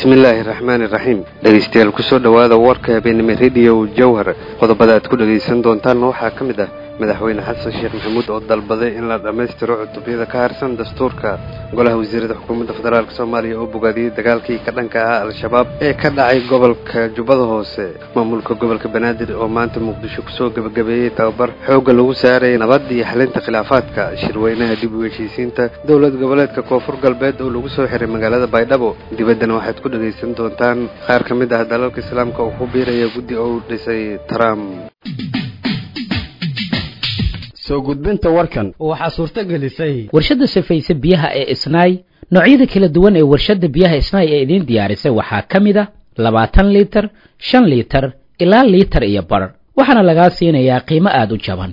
bismillaahi raxmaani raxiim dhegaystayaal kusoo dhowaada warka habeenimo rediyo jawhar qodobada aad ku dhegaysan doontaanna waxaa ka mid ah madaxweyne xasan sheekh maxamuud oo dalbaday in la dhammaystiro cutubyada ka harsan dastuurka golaha wasiirada xukuumadda federaalk soomaaliya oo bogaadiyey dagaalkii ka dhanka ahaa al-shabaab ee ka dhacay gobolka jubbada hoose maamulka gobolka banaadir oo maanta muqdisho kusoo gebagabeeyey tababar xoogga lagu saarayay nabad iyo xalinta khilaafaadka shirweynaha dib u heshiisiinta dowlad goboleedka koonfur galbeed oo lagu soo xiray magaalada baydhabo dibaddana waxaad ku dhegaysan doontaan qaar ka mid ah dalalka islaamka oo ku biiraya guddi oo u dhisay trump soo gudbinta warkan waxaa suurto gelisay warshadda safayse biyaha ee isnaay noocyada kala duwan ee warshadda biyaha isnaay ee idiin diyaarisay waxaa ka mid a labaatan liitar shan liitar ilaa liitar iyo bar waxaana lagaa siinayaa qiimo aada u jaban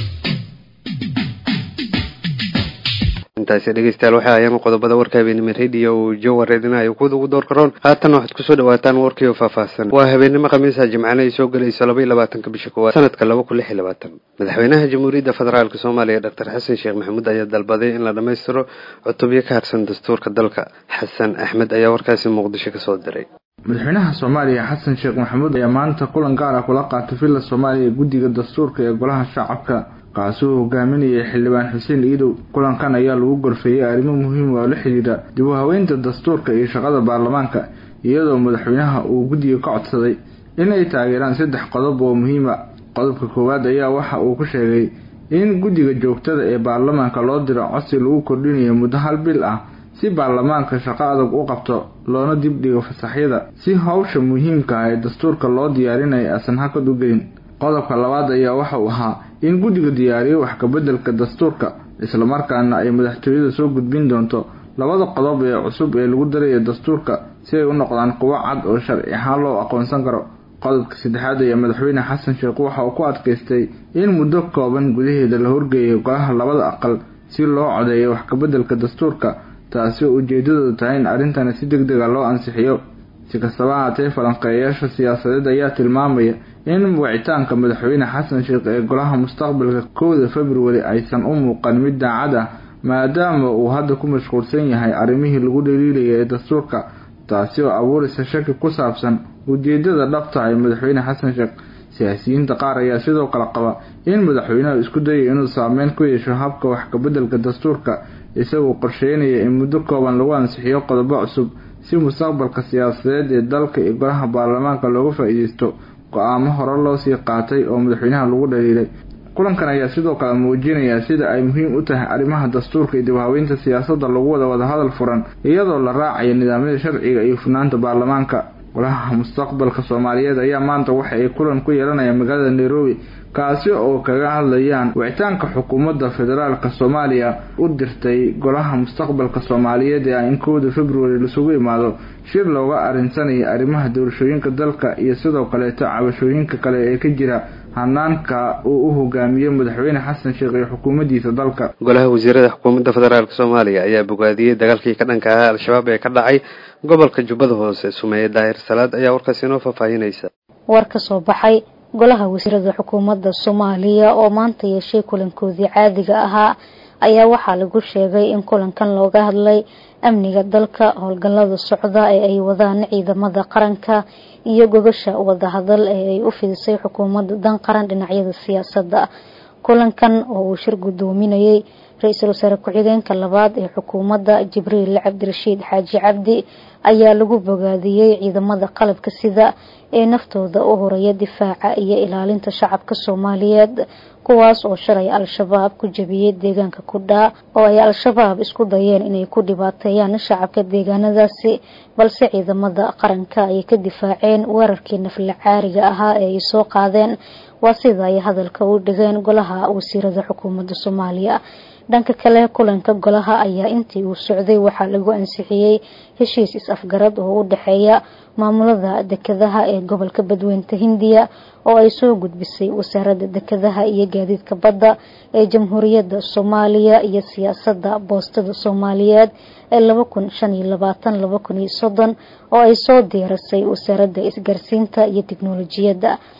intaasi dhegeystayaal waxay ayaan qodobada warka habeenimo rediyo jawar idinayo kuwada ugu door karoon haatan waxaad kusoo dhawaataan warkii oo faahfaahsan waa habeenimo khamiisa jimcana ay soo gelayso laba iyo labaatanka bisha koowaad sanadka laba kun lix iyo labaatan madaxweynaha jamhuuriyadda federaalk soomaaliya doctor xasan sheekh maxamuud ayaa dalbaday in la dhammaystiro cutubyo ka harsan dastuurka dalka xasan axmed ayaa warkaasi muqdisho kasoo diray madaxweynaha soomaaliya xasan sheekh maxamuud ayaa maanta kulan gaar ah kula qaatay villa soomaaliya ee guddiga dastuurka ee golaha shacabka kaasi uu hogaaminayay xildhibaan xuseen iidow kulankan ayaa lagu gorfeeyey arrimo muhiim oo la xidhiidha dib u haweynta dastuurka iyo shaqada baarlamaanka iyadoo madaxweynaha uu guddiga ka codsaday inay taageeraan saddex qodob oo muhiima qodobka koowaad ayaa waxa uu ku sheegay in guddiga joogtada ee baarlamaanka loo diro codsi lagu kordhinayo muddo hal bil ah si baarlamaanka shaqo adag u qabto loona dibdhigo fasaxyada si howsha muhiimka ah ee dastuurka loo diyaarinayo aysan hakad u gelin qodobka labaad ayaa waxa uu ahaa in guddiga diyaariyo wax kabeddelka dastuurka islamarkaana ay madaxtooyada soo gudbin doonto labada qodob ee cusub ee lagu darayo dastuurka si ay u noqdaan kuwo cad oo sharci ahaan loo aqoonsan karo qodobka saddexaad ayaa madaxweyne xasan sheekh waxa uu ku adkaystay in muddo kooban gudaheeda la horgeeyo golaha labada aqal si loo codeeyo wax kabeddelka dastuurka taasi oo ujeedadoodu tahay in arrintani si deg dega loo ansixiyo si kastaba haatee falanqeeyayaasha siyaasadeed ayaa tilmaamaya in wicitaanka madaxweyne xasan sheekh ee golaha mustaqbalka kowda februari aysan u muuqan mid daacad ah maadaama uu hadda ku mashquulsan yahay arrimihii lagu dhaliilaya ee dastuurka taasi oo abuuraysa shaki ku saabsan ujeedada dhabta ee madaxweyne xasan sheekh siyaasiyiinta qaar ayaa sidoo kale qaba in madaxweynaha isku dayo inuu saameyn ku yeesho habka wax kabeddelka dastuurka isagoo qorsheynaya in muddo kooban lagu ansixiyo qodobo cusub si mustaqbalka siyaasadeed ee dalka iyo golaha baarlamaanka looga faa-iideysto go-aamo hore loo sii qaatay oo madaxweynaha lagu dhaliilay kulankan ayaa sidoo kale muujinaya sida ay muhiim u tahay arrimaha dastuurka iyo dibhaweynta siyaasadda lagu wada wadahadal furan iyadoo la raacayo nidaamyada sharciga iyo furnaanta baarlamaanka golaha mustaqbalka soomaaliyeed ayaa maanta waxa ay kulan ku yeelanayaan magaalada nairobi kaasi oo kaga hadlayaan wicitaanka xukuumadda federaalk soomaaliya u dirtay golaha mustaqbalka soomaaliyeed ee in kowda februari lasugu imaado shir looga arinsanayo arrimaha doorashooyinka dalka iyo sidoo kaleeto cabashooyinka kale ee ka jira hanaanka uu u hogaamiyo madaxweyne xasan sheekh iyo xukuumaddiisa dalka golaha wasiirada xukuumadda federaalk soomaaliya ayaa bogaadiyey dagaalkii ka dhanka ahaa al-shabaab ee ka dhacay gobolka jubbada hoose sumeeye daahir salaad ayaa warkaasi inoo faahfaahinaysa war ka soo baxay golaha wasiirada xukuumadda soomaaliya oo maanta yeeshay kulankoodii caadiga ahaa ayaa waxaa lagu sheegay in kulankan looga hadlay amniga dalka howlgallada socda ee ay wadaan ciidamada qaranka iyo gogasha wadahadal ee ay u fidisay xukuumadda dan qaran dhinacyada siyaasadda kulankan oo uu shir guddoominayay ra-iisul wasaare ku-xigeenka labaad ee xukuumadda jibriil cabdirashiid xaaji cabdi ayaa lagu bogaadiyey ciidamada qalabka sida ee naftooda u horaya difaaca iyo ilaalinta shacabka soomaaliyeed kuwaas oo shalay al-shabaab ku jabiyey deegaanka kudhaa oo ay al-shabaab isku dayeen inay ku dhibaateeyaan shacabka deegaanadaasi balse ciidamada qaranka ay ka difaaceen weerarkii nafla caariga ahaa ee ay soo qaadeen waa sida ay hadalka u dhigeen golaha wasiirada xukuumadda soomaaliya dhanka kale kulanka golaha ayaa intii uu socday waxaa lagu ansixiyey heshiis is-afgarad oo u dhexeeya maamulada dekedaha ee gobolka badweynta hindiya oo ay soo gudbisay wasaaradda dekedaha iyo gaadiidka badda ee jamhuuriyadda soomaaliya iyo siyaasadda boostada soomaaliyeed ee laba kun shan iyo labaatan laba kun iyo soddon oo ay soo diyaarisay wasaaradda isgaarsiinta iyo tiknolojiyadda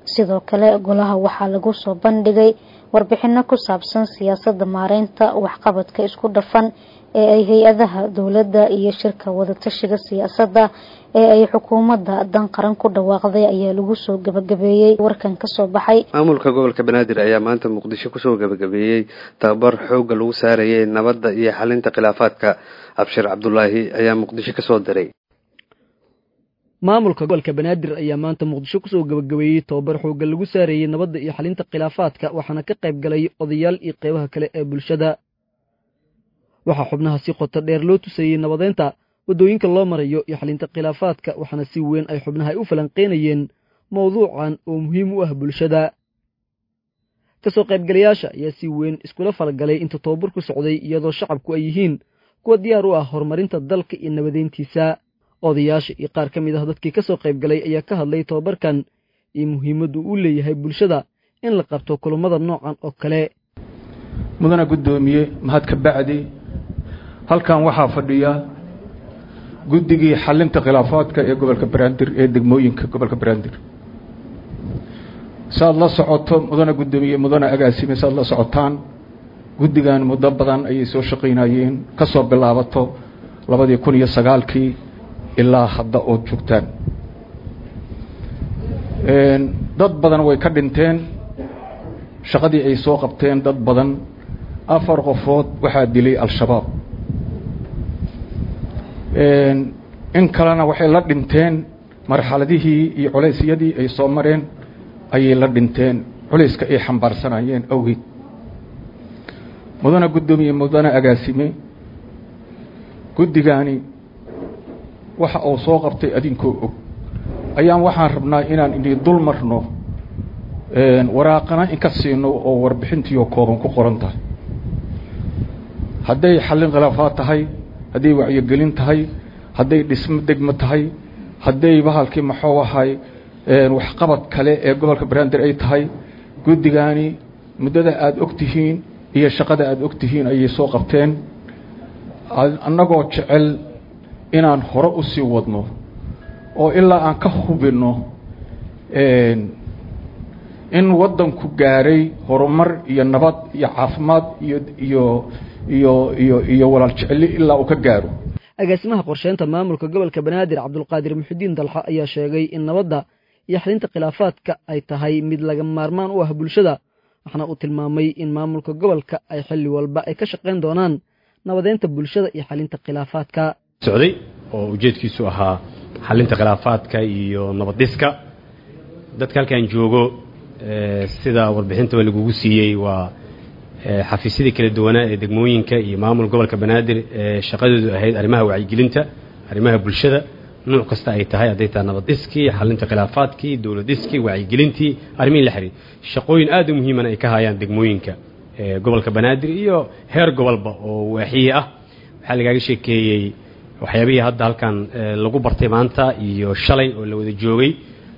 sidoo kale golaha waxaa lagu soo bandhigay warbixino ku saabsan siyaasada maareynta waxqabadka isku dhafan ee ay hay-adaha dowladda iyo shirka wadatashiga siyaasadda ee ay xukuumadda dan qaran ku dhawaaqday ayaa lagu soo gabagabeeyey warkan kasoo baxay maamulka gobolka banaadir ayaa maanta muqdisho kusoo gabagabeeyey tababar xooga lagu saarayay nabadda iyo xalinta khilaafaadka abshir cabdulaahi ayaa muqdisho kasoo diray maamulka gobolka banaadir ayaa maanta muqdisho kusoo gabagabeeyey tobabar xooga lagu saareeyey nabadda iyo xalinta khilaafaadka waxaana ka qayb galay odayaal iyo qeybaha kale ee bulshada waxaa xubnaha si qoto dheer loo tusayey nabadeynta waddooyinka loo marayo iyo xalinta khilaafaadka waxaana si weyn ay xubnaha ay u falanqeynayeen mawduucan oo muhiim u ah bulshada ka soo qaybgalayaasha ayaa si weyn iskula falgalay inta tobabarku socday iyadoo shacabku ay yihiin kuwa diyaar u ah horumarinta dalka iyo nabadeyntiisa odayaasha iyo qaar ka mid ah dadkii ka soo qaybgalay ayaa ka hadlay tobabarkan iyo muhiimaddu uu leeyahay bulshada in la qabto kulummada noocan oo kale mudana guddoomiye mahad ka bacdi halkan waxaa fadhiya guddigii xalinta khilaafaadka ee gobolka banaadir ee degmooyinka gobolka banaadir saaad la socoto mudana guddoomiye mudana agaasime saaad la socotaan guddigan muddo badan ayay soo shaqaynayeen ka soo bilaabato labadii kun iyo sagaalkii ilaa hadda ood joogtaan dad badan way ka dhinteen shaqadii ay soo qabteen dad badan afar qofood waxaa dilay al-shabaab in kalena waxay la dhinteen marxaladihii iyo culeysyadii ay soo mareen ayay la dhinteen culayska ay xambaarsanayeen awgeed mudana guddoomiye mudana agaasime guddigaani waxa uu soo qabtay adinkoo og ayaan waxaan rabnaa inaan ini dul marno waraaqana inka siino oo warbixintiioo kooban ku qoran tahay hadday xallin khilaafaad tahay hadday wacyigelin tahay hadday dhismo degmo tahay hadday bahalkii maxuu ahay waxqabad kale ee gobolka banaadir ay tahay guddigaani muddada aada og tihiin iyo shaqada aada og tihiin ayay soo qabteen annagoo jecel inaan hore u sii wadno oo ilaa aan ka hubinno in waddanku gaaray horumar iyo nabad iyo caafimaad iyo iyo iyo iyo iyo walaal jeceli ilaa uu ka gaaro agaasimaha qorsheynta maamulka gobolka banaadir cabdulqaadir muxudiin dalxa ayaa sheegay in nabadda iyo xalinta khilaafaadka ay tahay mid laga maarmaan u ah bulshada waxaana uu tilmaamay in maamulka gobolka ay xilli walba ay ka shaqayn doonaan nabadeynta bulshada iyo xalinta khilaafaadka socday oo ujeedkiisu ahaa xalinta khilaafaadka iyo nabaddiska dadka halkan joogo sida warbixintaba lagugu siiyey waa xafiisyadii kala duwanaa ee degmooyinka iyo maamul gobolka banaadir ee shaqadoodu ahayd arrimaha wacyigelinta arrimaha bulshada nuuc kasta ay tahay hadday tahay nabaddiskii xalinta khilaafaadkii dowladiskii wacyigelintii arrimihii la xiriir shaqooyin aad u muhiimana ay ka hayaan degmooyinka gobolka banaadir iyo heer gobolba oo waaxiye ah waxaa lagaaga sheekeeyey waxyaabihii hadda halkan lagu bartay maanta iyo shalay oo la wada joogay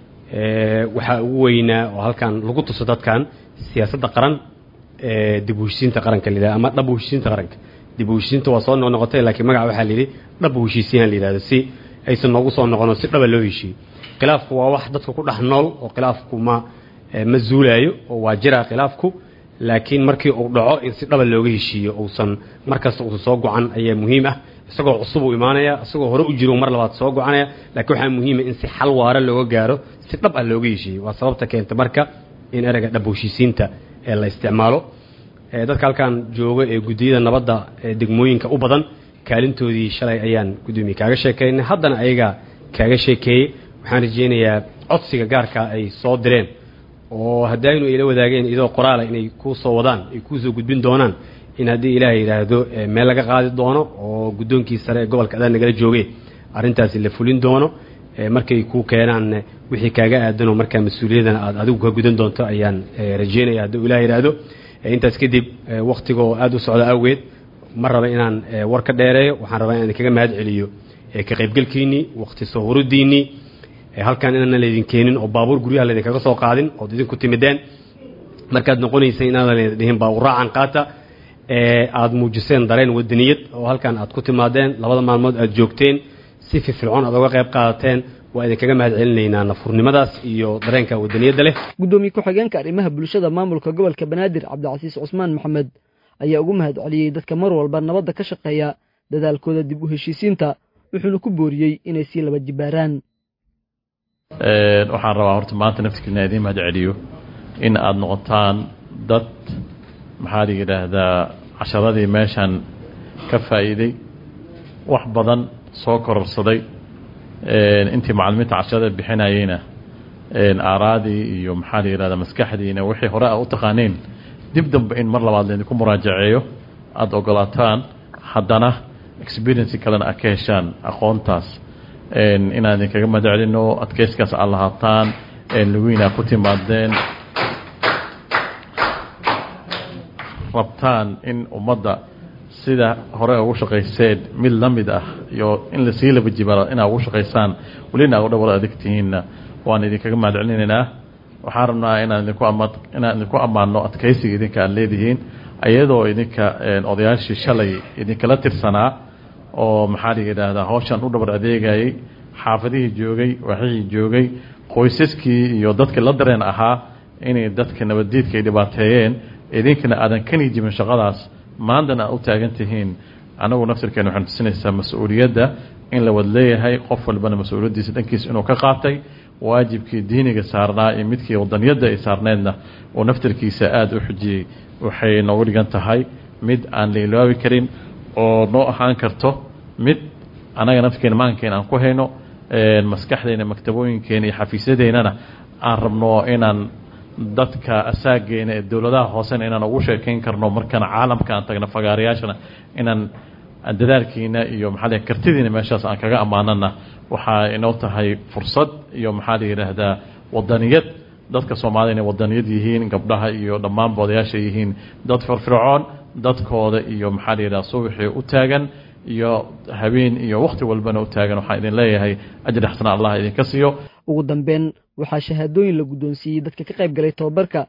waxaa ugu weynaa oo halkan lagu tuso dadkan siyaasadda qaran dib u heshiisiinta qaranka la ama dhab u heshiisiinta qaranka dib u heshiisiinta waa soo noqnoqotay laakiin magaca waxaa la yidhi dhab u heshiisiin la yidhahdo si aysan noogu soo noqono si dhaba loo heshiiyo khilaafku waa wax dadka ku dhex nool oo khilaafku ma ma zuulaayo oo waa jiraa khilaafku laakiin markii uu dhaco in si dhaba looga heshiiyo uusan markasta uusan soo gocan ayaa muhiim ah isagoo cusub uu imaanaya isagoo hore u jiro mar labaad soo gocanaya laakiin waxaa muhiima in si xal waara looga gaaro si dhab ah looga heshiiyo waa sababta keenta marka in ereyga dhab u heshiisiinta ee la isticmaalo dadka halkan jooga ee guddiyada nabadda ee degmooyinka u badan kaalintoodii shalay ayaan guddoomiye kaaga sheekaynay haddana ayagaa kaaga sheekeeyey waxaan rajaynayaa codsiga gaarka ay soo direen oo haddaynu ayla wadaageen idoo qoraala inay kuu soo wadaan ay kuu soo gudbin doonaan in haddii ilaah yidhaahdo meel laga qaadi doono oo guddoonkii sare ee gobolka adaan nagala joogay arrintaasi la fulin doono markay kuu keenaan wixii kaaga aadanoo markaa mas-uuliyadana aad adigu ka gudan doonto ayaan rajaynaya hadduu ilaah yidhaahdo intaas kadib wakhtigoo aada u socda awgeed ma raba inaan war ka dheereeyo waxaan rabaa inaan kaga mahad celiyo ka qaybgelkiinnii wakhti soo hurudiinnii halkan inaanan laydin keenin oo baabuur guryaha laydinkaga soo qaadin ood idinku timideen markaad noqonaysay inaadan laydin dhihin baabuur raacan qaata aada muujiseen dareen wadaniyad oo halkan aad ku timaadeen labada maalmood aad joogteen si firfircoon aad uga qayb qaadateen waa idinkaga mahad celinaynaa nafurnimadaas iyo dareenka wadaniyadda leh guddoomiye ku-xigeenka arrimaha bulshada maamulka gobolka banaadir cabdicasiis cusmaan maxamed ayaa ugu mahad celiyey dadka mar walba nabadda ka shaqeeya dadaalkooda dib u heshiisiinta wuxuuna ku booriyey inay sii laba jibaaraan waxaan rabaa horta maanta naftikiina idiin mahad celiyo in aada noqotaan dad maxaa la yidhaahdaa casharadii meeshan ka faa'iiday wax badan soo kororsaday intii macalimiinta casharada bixinayeyna aaraadii iyo maxaa la yidhahdaa maskaxdiina wixii hore a u taqaaneen dib dambe in mar labaad laydinku muraajaceeyo aada ogolaataan haddana experienci kalena aad ka heshaan aqoontaas inaan idinkaga mahad celino adkeyskaas aad lahaataan lugiina ku timaadeen rabtaan in ummadda sida hore ugu shaqayseen mid la mid ah iyo in lasii laba jibaaro inaad ugu shaqaysaan welina a dhowr adegtihiinna waan idinkaga mahad celinaynaa waxaan rabnaa inaan idinku ama inaan idinku ammaano adkaysiga idinka aad leedihiin iyadoo idinka odayaashii shalay idinkala tirsanaa oo maxaa la yidhaahdaa hawshan u dhabar adeegayay xaafadihii joogay waxihii joogay qoysaskii iyo dadkii la dareen ahaa inay dadka nabaddiidka ay dhibaateeyeen idinkana aadan kani jibin shaqadaas maantana aad u taagan tihiin anagu naftirkeena waxaan tusinaysaa mas-uuliyadda in la wad leeyahay qof walbana mas-uuliyaddiisa dhankiisa inuu ka qaatay waajibkii diiniga saarnaa iyo midkii wadaniyadda ay saarneedna uu naftirkiisa aada u xujiyey waxay noogu dhigan tahay mid aan la ilaabi karin oo noo ahaan karto mid anaga naftirkeena maankeena aan ku hayno maskaxdeena maktabooyinkeena iyo xafiisyadeennana aan rabno inaan dadka asaageena ee dowladaha hoosena inaan ugu sheekayn karno markana caalamka aan tagno fagaarayaashana inaan dadaalkiina iyo maxaa la kartidiina meeshaas aan kaga ammaanana waxaa inoo tahay fursad iyo maxaa la yidhaahdaa wadaniyad dadka soomaalida inay wadaniyad yihiin gabdhaha iyo dhammaanba odayaasha yihiin dad firfircoon dadkooda iyo maxaa la yidhaha subaxii u taagan iyo habeen iyo wakhti walbana u taagan waxaan idin leeyahay ajri xasana allah idinka siiyo ugu dambeyn waxaa shahaadooyin la guddoonsiiyey dadka ka qayb galay tobabarka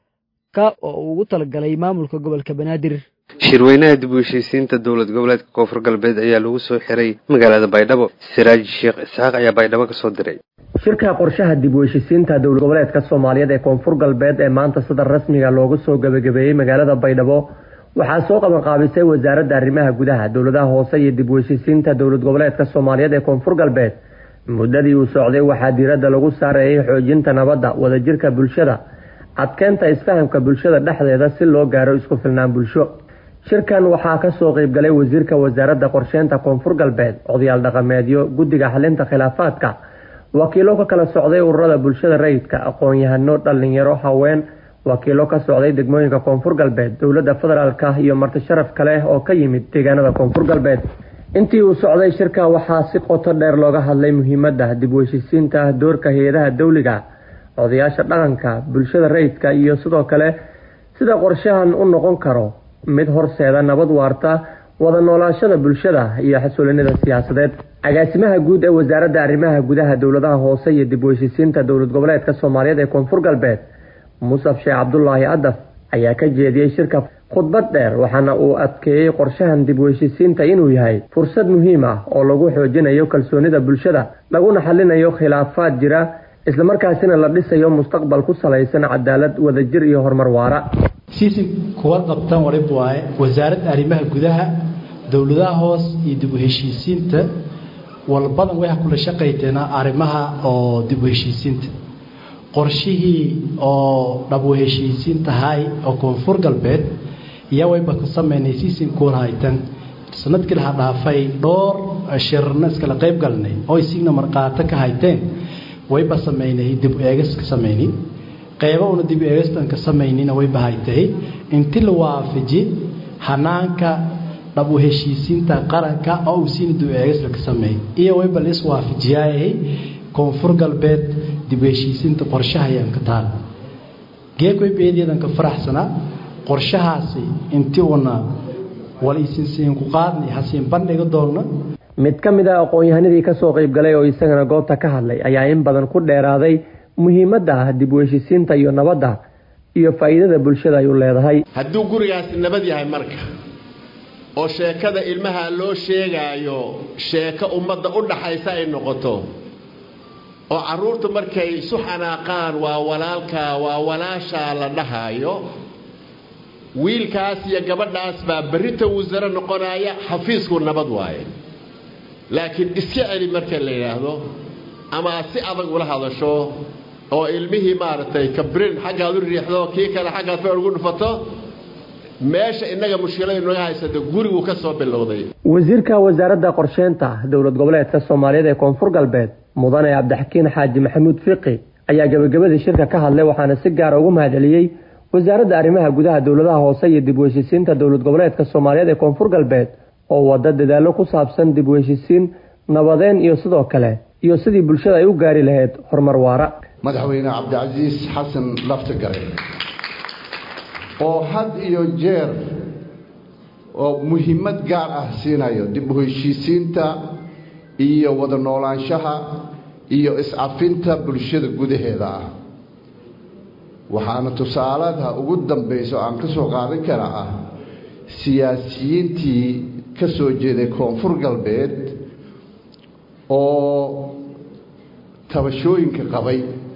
ka oo uu ugu talagalay maamulka gobolka banaadir shirweynaha dib u heshiisiinta dowlad goboleedka koonfur galbeed ayaa lagu soo xiray magaalada baydhabo siraaj sheekh isxaaq ayaa baydhabo ka soo diray shirka qorshaha dib u heshiisiinta dowlad goboleedka soomaaliyeed ee koonfur galbeed ee maanta sida rasmiga loogu soo gebagabeeyey magaalada baydhabo waxaa soo qabanqaabisay wasaaradda arrimaha gudaha dowladaha hoose iyo dib u heshiisiinta dowlad goboleedka soomaaliyeed ee koonfur galbeed muddadii uu socday waxaa diiradda lagu saareeyay xoojinta nabadda wadajirka bulshada adkeynta isfahamka bulshada dhexdeeda si loo gaaro isku filnaan bulsho shirkan waxaa kasoo qeybgalay wasiirka wasaaradda qorsheynta koonfur galbeed odayaal dhaqameedyo guddiga xalinta khilaafaadka wakiilo ka kala socday ururada bulshada rayidka aqoon-yahano dhalinyaro haween wakiilo ka socday degmooyinka koonfur galbeed dowladda federaalka iyo marti sharaf kale oo ka yimid deegaanada koonfur galbeed intii uu socday shirka waxaa si qoto dheer looga hadlay muhiimadda dib u heshiisiinta doorka hay-adaha dawliga odayaasha dhaqanka bulshada rayidka iyo sidoo kale sida qorshahan u noqon karo mid horseeda nabad waarta wada noolaashada bulshada iyo xasuulinida siyaasadeed agaasimaha guud ee wasaaradda arrimaha gudaha dowladaha hoose iyo dib u heshiisiinta dowlad goboleedka soomaaliyeed ee koonfur galbeed musaf sheekh cabdulaahi adaf ayaa ka jeediyey shirka khudbad dheer waxaana uu adkeeyey qorshahan dib u heshiisiinta inuu yahay fursad muhiim ah oo lagu xoojinayo kalsoonida bulshada laguna xalinayo khilaafaad jira islamarkaasina la dhisayo mustaqbal ku salaysan cadaalad wadajir iyo horumar waara siisi kuwa qabtan warib waaye wasaaradda arrimaha gudaha dowladaha hoos iyo dib u heshiisiinta walbadan way kula shaqayteena arrimaha oo dib u heshiisiinta qorshihii oo dhab u heshiisiin tahay oo koonfur galbeed iyo wayba ku sameynay siisin kuwan haytan sanadkii laha dhaafay dhowr shirna iskala qayb galnay oo isigna marqaato ka hayteen wayba sameynay dib u eegis ka sameynay qaybo una dib u eegistan ka samaynina wayba haytay inti la waafaji hanaanka dhab u heshiisiinta qaranka oo uu siina dib u eegis la ka sameeyay iyo wayba la is waafajiyaayay koonfur galbeed dib u heshiisiinta qorshahayaan ka taal geekoy beedeedan ka faraxsanaa qorshahaasi intii una wal isinsiin ku qaadnay hasiin bandhiga doonna mid ka mid a aqoon-yahanadii kasoo qeybgalay oo isagana goobta ka hadlay ayaa in badan ku dheeraaday muhiimadda dib u heshiisiinta iyo nabadda iyo faa'iidada bulshada ay u leedahay hadduu gurigaasi nabad yahay marka oo sheekada ilmaha loo sheegaayo sheeko ummadda u dhaxaysa ay noqoto oo carruurta markay isu xanaaqaan waa walaalkaa waa walaashaa la dhahaayo wiilkaas iyo gabadhaas baa berrita wasare noqonaya xafiisku nabad waaye laakiin iska celi marka la yidhaahdo ama aad si adag ula hadasho oo ilmihii maaragtay kabrin xaggaad u riixdo kii kale xaggaad fa ugu dhufato meesha innaga mushkilada naga haysata gurigu ka soo bilowday wasiirka wasaaradda qorsheynta dowlad goboleedka soomaaliyeed ee koonfur galbeed mudane cabdixakiin xaaji maxamuud fiqi ayaa gebagabadii shirka ka hadlay waxaana si gaara ugu mahadceliyey wasaaradda arrimaha gudaha dowladaha hoose iyo dib u heshisiinta dowlad goboleedka soomaaliyeed ee koonfur galbeed oo wada dadaallo ku saabsan dib u heshisiin nabadeen iyo sidoo kale iyo sidii bulshada ay u gaari lahayd horumar waara madaxweyne cabdicasiis xasan laftigare oo had iyo jeer oo muhiimad gaar ah siinayo dib u heshiisiinta iyo wada noolaanshaha iyo iscafinta bulshada gudaheeda ah waxaana tusaalada ugu dambaysa oo aan ka soo qaadan kara ah siyaasiyiintii ka soo jeeday koonfur galbeed oo tabashooyinka qabay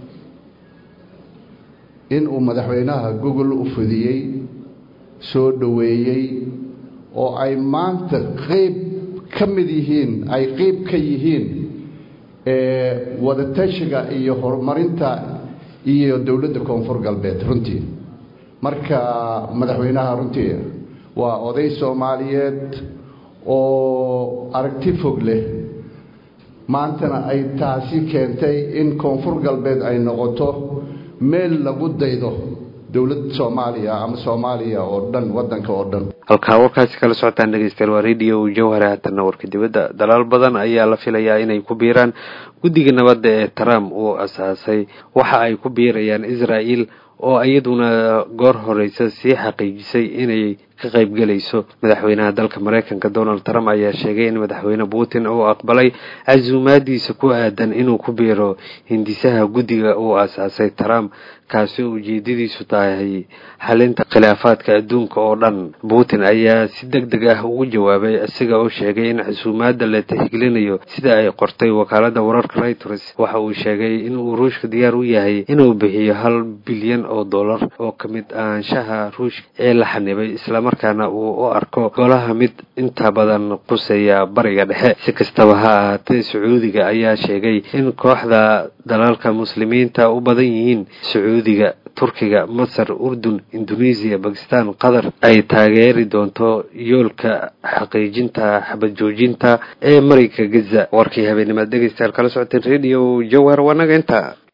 inuu madaxweynaha gogol u fidiyey soo dhoweeyey oo ay maanta qeyb ka mid yihiin ay qeyb ka yihiin wadatashiga iyo horumarinta iyo dowladda koonfur galbeed runtii marka madaxweynaha runtii waa oday soomaaliyeed oo aragti fog leh maantana ay taasi keentay in koonfur galbeed ay noqoto meel lagu daydo dowlad soomaaliya ama soomaaliya oo dhan waddanka oo dhan halkaa warkaasi kala socotaan dhegeystayaal waa radio jawhare haatanna warka dibadda dalaal badan ayaa la filayaa inay ku biiraan guddiga nabadda ee trump uu asaasay waxa ay ku biirayaan israel oo iyaduna goor horeysa sii xaqiijisay inay ka qaybgelayso madaxweynaha dalka mareykanka donald trump ayaa sheegay in madaxweyne putin uu aqbalay casuumaadiisa ku aadan inuu ku biiro hindisaha guddiga uu asaasay trump kaasi oo ujeedadiisu tahay xalinta khilaafaadka adduunka oo dhan putin ayaa si deg deg ah ugu jawaabay isaga oo sheegay in casuumaadda la tixgelinayo sida ay qortay wakaalada wararka reuters waxa uu sheegay inuu ruushka diyaar u yahay inuu bixiyo hal bilyan oo dollar oo ka mid ahaanshaha ruushka ee la xanibay islamarkaana uu u arko golaha mid inta badan quseeya bariga dhexe si kastaba ha ahaatee sacuudiga ayaa sheegay in kooxda dalalka muslimiinta u badan yihiin sacuudiga turkiga masar urdun indonesiya bakistan qatar ay taageeri doonto yoolka xaqiijinta xabad joojinta ee marayka gaza warkii habeenimaad dhegeystayaal kala socoteen radio jawhar wanaga inta